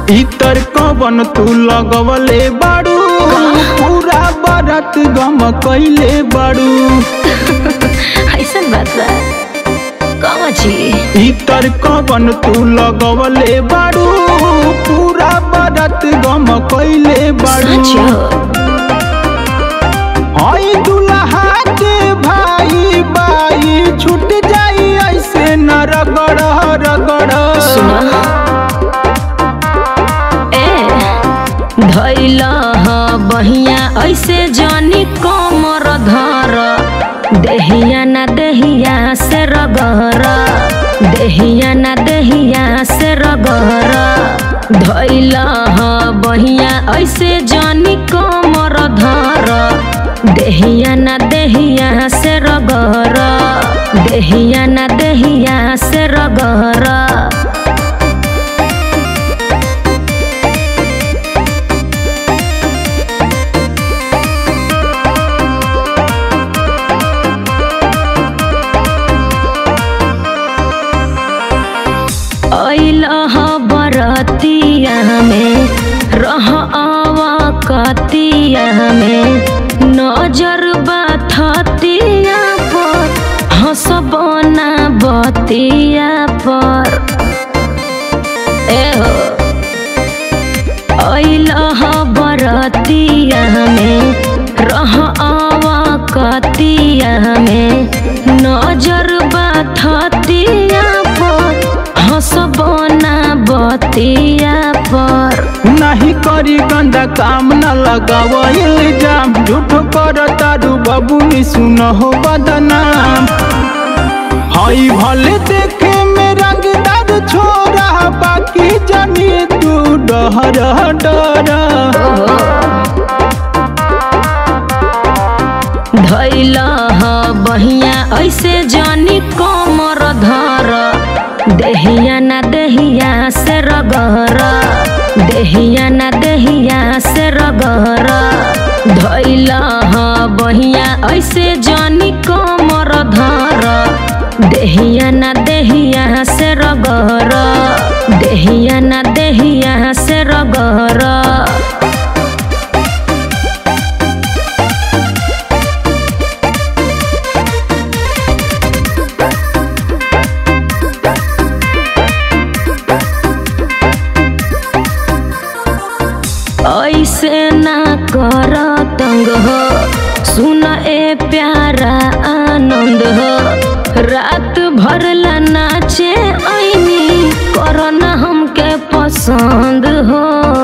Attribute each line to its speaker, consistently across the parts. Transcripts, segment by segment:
Speaker 1: इतर कवन तू लगवले बाड़ू पूरा बरत गम कैले बाड़ू
Speaker 2: ऐसन बात बा कहाँ छी
Speaker 1: इतर कवन तू लगवले बाड़ू पूरा बरत गम कैले बाड़ू
Speaker 2: सच हो
Speaker 1: हई दुल्हा के भाई बाई छूट जाई ऐसे न रगड़ रगड़
Speaker 2: सुना ए धैल बहिया ऐसे जानी कमर धर देहिया ना देहिया से रगहर देहिया ना देहिया से रगहर धैल बहिया ऐसे जानी कमर धर देहिया ना देहिया से रगहर देहिया ना देहिया से रगहर ऐलह बरतिया में रह आवा कतिया में नजर बाथतिया पर हंसबना बतिया पर ए हो ऐलह बरतिया में रह आवा कतिया में नजर बाथतिया पर हंसबना बतिया पर
Speaker 1: नहीं करी गंदा काम न लगाव इल्जाम झूठ कर तारू बाबू नी सुन हो बदनाम हई भले देखे में रंगदार छोरा बाकी जानी तू डहर डर
Speaker 2: धैल बहिया ऐसे जानी कमर धर देहिया ना देहिया से रगहर देहिया ना देहिया से रगहर धैल बहिया ऐसे जानी कमर धर देहिया ना देहिया से रगहर देहिया ना देहिया से रगहर ऐसे ना कर तंग हो सुन ए प्यारा आनंद हो रात भर ला नाचे ऐनी कर ना हमके पसंद हो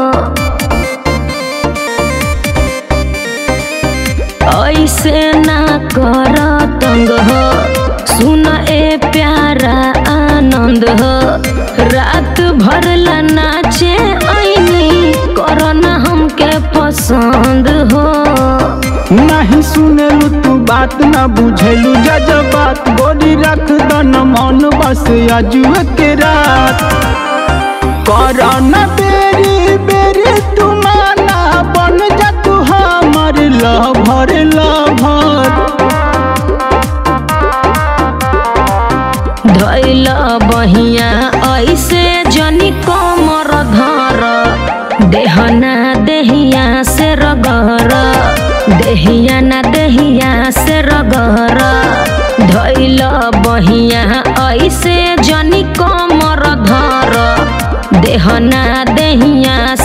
Speaker 2: ऐसे ना कर तंग हो सुन ए प्यारा आनंद हो रात भर ला नाचे ऐनी कर ना हमके पसंद हो
Speaker 1: नहीं सुनेलू तू बात न बुझेलू जज बात गोरी रख दन मन बस अजुए के रात कर न बेरी बेरी तू माना बन जा तू हमर लभर लभर
Speaker 2: धैल बहिया ऐसे जनी कमर धर देहना देहिया से रगहर देहिया ना देहिया से रगहर धैल बहिया ऐसे जनी कमर धर देहना देहिया